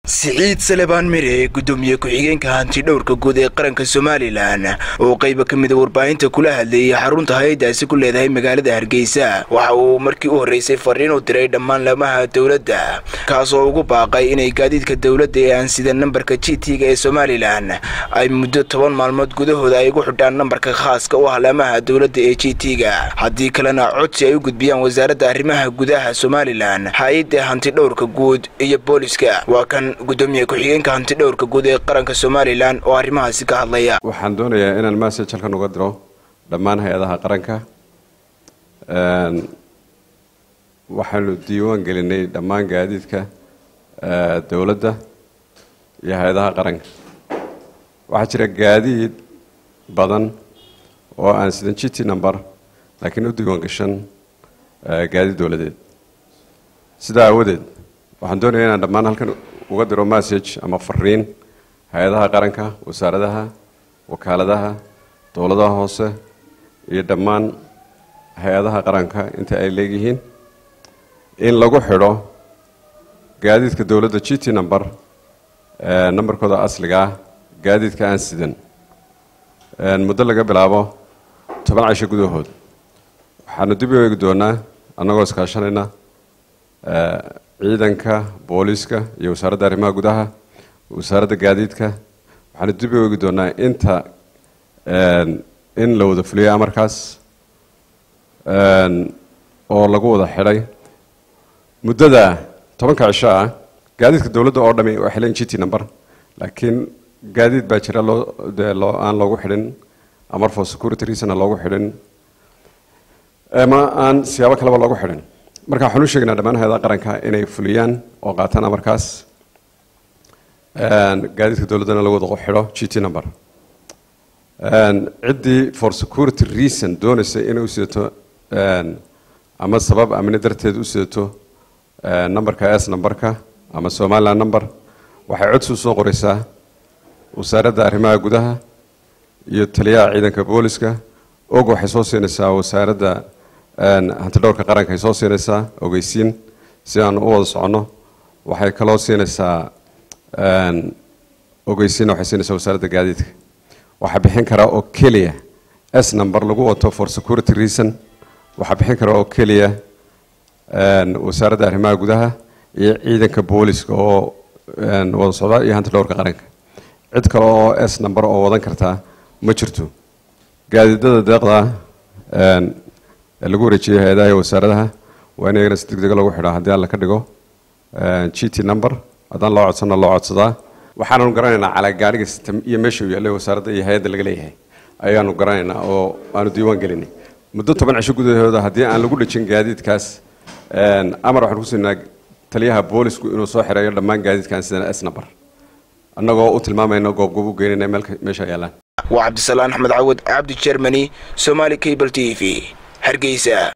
siciid salebaan mire gudoomiye ku-xigeenka hanti dhowrka guud ee qaranka somalilan oo qayba ka mida warbaahinta kula hadlayay xarunta hay-adaasi ku leedahay magaalada hargeysa waxa uu markii u horreysay fariin u diray dhammaan laamaha dowladda kaas oo ugu baaqay inay gaadiidka dowladda ee aan sida nambarka g t-ga ee somalilan ay muddo toban maalmood gudahooda ay ugu xidhaan nambarka khaaska u ah laamaha dowladda ee g t-ga haddii kalena codsi ay u gudbiyaan wasaaradda arrimaha gudaha somalilan hay-adda hanti dhowrka guud iyo booliska waa kan gudoomiye ku-xigeenka hanti dhowrka guud ee qaranka somalilan oo arrimahaasi ka hadlaya waxaan doonayaa inaan message halkan uga diro dhammaan hay-adaha qaranka waxaanu diiwaan gelinay dhammaan gaadiidka dowladda iyo hay-adaha qaranka waxaa jira gaadiid badan oo aan sidan g t number laakiin u diiwaan gashan gaadiid dowladeed sidaa aawadeed waxaan doonayaa inaan dhammaan halkan uga diro message ama fariin hay-adaha qaranka wasaaradaha wakaaladaha dowladaha hoose iyo dhammaan hay-adaha qaranka inta ay leegyihiin in lagu xidho gaadiidka dowladda g t number nambarkooda asliga ah gaadiidka aan sidan muddo laga bilaabo toban cisho gudahood waxaanu dib u eegi doonaa annagoo iskaashanayna ciidanka booliiska iyo wasaaradda arrimaha gudaha wasaaradda gaadiidka waxaanu dib u eegi doonaa inta in la wada fuliyo amarkaas oo lagu wada xidhay muddada tobanka cisho ah gaadiidka dowladda oo dhami waa xilan g t number laakiin gaadiid baa jira loo dee loo aan loogu xidhin amar for security reason aan loogu xidhin ama aan siyaabo kaleba loogu xidhin marka waxaan u sheegnaa dhammaan hay-adaha qaranka inay fuliyaan oo qaataan amarkaas gaadiidka dowladdana lagu wada xidho g t number ciddii for security reason doonaysa inay u sidato ama sabab amni darteed u sidato numberka s numberka ama somaliland number waxay codsi u soo qoraysaa wasaaradda arrimaha gudaha iyo taliyaha ciidanka booliska og waxay soo siinaysaa wasaaradda hantidhowrka qaranka ay soo siinaysaa ogeysiin si aan u wada soconno waxay kaloo siinaysaa ogeysiin waxay siinaysaa wasaaradda gaadiidka waxaa bixin karaa oo keliya s number lagu wato for security reason waxaa bixin karaa oo keliya wasaaradda arrimaha gudaha iyo ciidanka booliska oo wada socda iyo hantidhowrka qaranka cid kale oo s number oo wadan kartaa ma jirto gaadiidada deeqda ee lagu wareejiyay hay-adaha iyo wasaaradaha waa in iyagana si deg dega lagu xidhaa haddii alla ka dhigo g t number haddaan loo codsana loo codsadaa waxaananu garanaynaa calaa gaariga system iyo meesha uu yaallay wasaaradda iyo hay-adda laga leeyahay ayaanu garanaynaa oo aanu diiwaan gelinay muddo toban cisho gudahooda haddii aan lagu dhejin gaadiidkaas amar waxaan ku siinaa taliyaha boolisku inuu soo xireeyo dhammaan gaadiidkan sidan s number annagoo u tilmaamayna goobgoob u geynayna meesha yaallaan waa cabdisalaan axmed cawad cabdi jermani somaali cable t v hargeysa